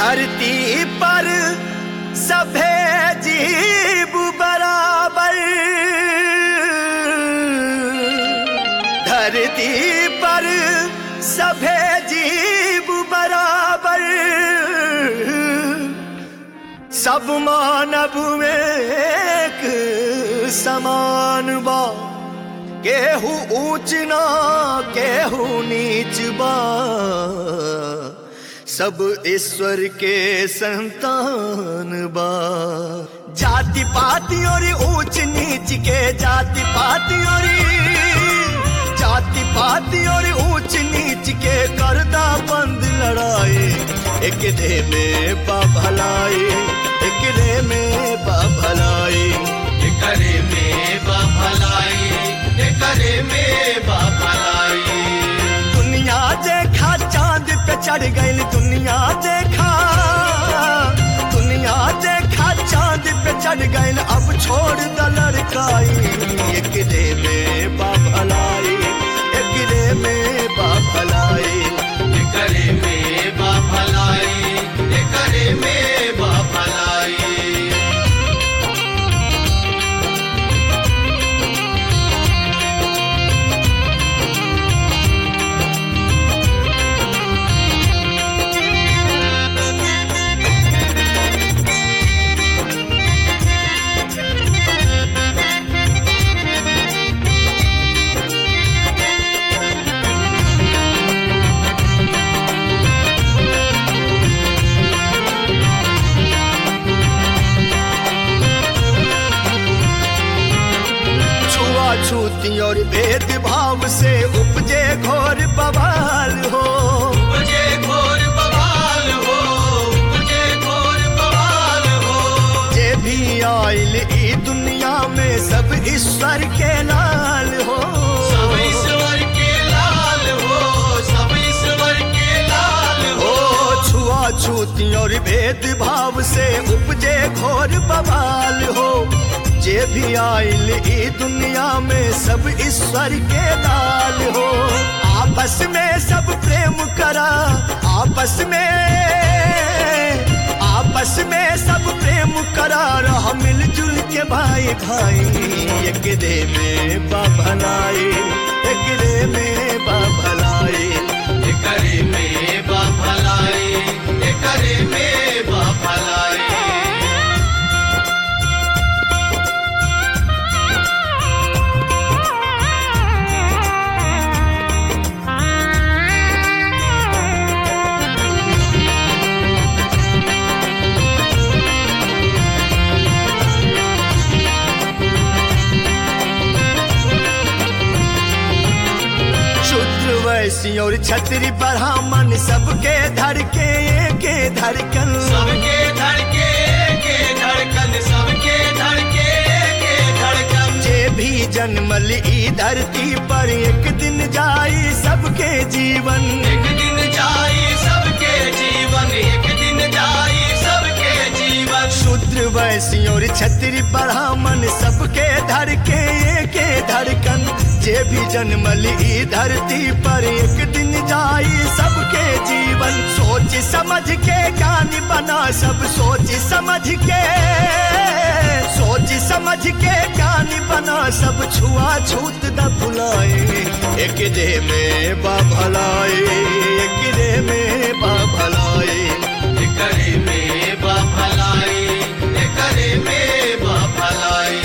धरती पर सभे जीव बराबर धरती पर सभे जीव बराबर सब मानव में एक समान बा केहू ऊंच ना केहू नीच बा सब ईश्वर के संतान बा जाति पाति और ऊंच नीच के जाति पाति और जाति पाति और ऊंच नीच के करदा बंद लड़ाई एक दे में बा भलाई एक दे में बा भलाई करे में बाफलाई करे में बाफलाई दुनिया देखा चांद पे चढ़ गई दुनिया देखा दुनिया देखा चांद पे चढ़ गई अब छोड़ द लड़काई एक रे में बाभलाई एक रे में बाभलाई करे में बाफलाई करे में बाफलाई छुआछूती और भेदभाव से उपजे घोर बवाल हो मुझे घोर बवाल हो मुझे घोर बवाल हो जे भी आयल ई दुनिया में सब ईश्वर के लाल हो सब ईश्वर के लाल हो सब ईश्वर के लाल हो हो छुआछूती और भेदभाव से उपजे घोर बवाल हो जे भी आयल ई दुनिया में सब ईश्वर के लाल हो आपस में सब प्रेम करा आपस में आपस में सब प्रेम करा रह मिलजुल के भाई भाई एक दे में बा भलाई एक दे में बा भलाई करे में बाफलाई करे में बाफलाई शूद्र वैसी और छतरी ब्राह्मण सबके धड़के के धड़कन सबके धड़के के धड़कन सबके धड़के के धड़कन जे भी जन्मल ई धरती पर एक दिन जाई सबके जीवन एक दिन जाई सबके जीवन एक दिन जाई सबके जीवन शूद्र वैसी और छतरी ब्राह्मण सबके धड़के के धड़कन जे भी जन्मल ई धरती पर एक दिन जाई सबके जीवन सोच समझ के ज्ञानी बना सब सोच समझ के सोच समझ के ज्ञानी बना सब छुआ छूत न भुलाए एक दे में बा भलाई एक दे में बा भलाई करे में बाफलाई करे में बाफलाई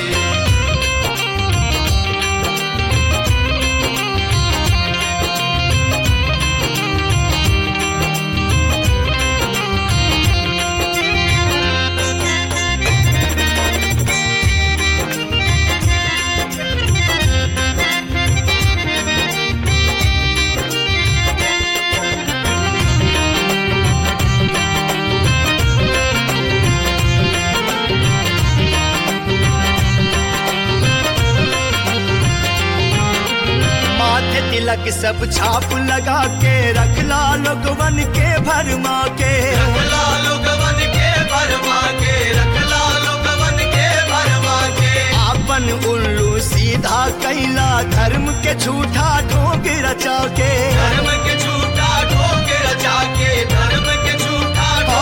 माथे तिलक सब छाप लगा के रखला लोगवन के भरमा के रखला लोगवन के भरमा के रखला लोगवन के भरमा के आपन उल्लू सीधा कैला धर्म के झूठा ढोंग रचा के धर्म के झूठा ढोंग रचा के धर्म के झूठा ढोंग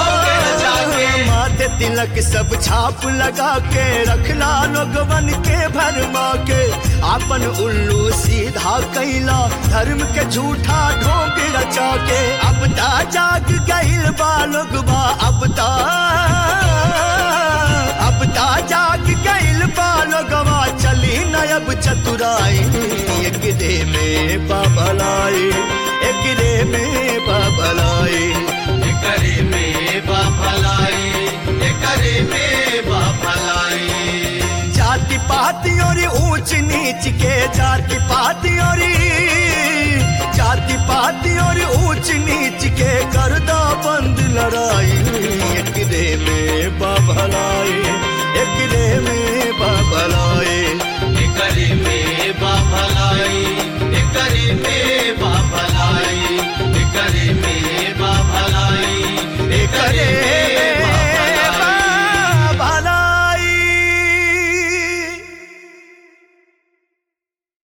तिलक सब छाप लगा के रखला लोगवन के भरमा के आपन उल्लू सीधा कैला धर्म के झूठा ढोंग रचा के अब ता जाग गइल बा लोगवा अब ता अब ता जाग गइल बा लोगवा चली न अब चतुराई एक दे में बाबलाई एक दे में बाबलाई एकरे में बा भलाई एकरे में बा भलाई जाति पाति और ऊंच नीच के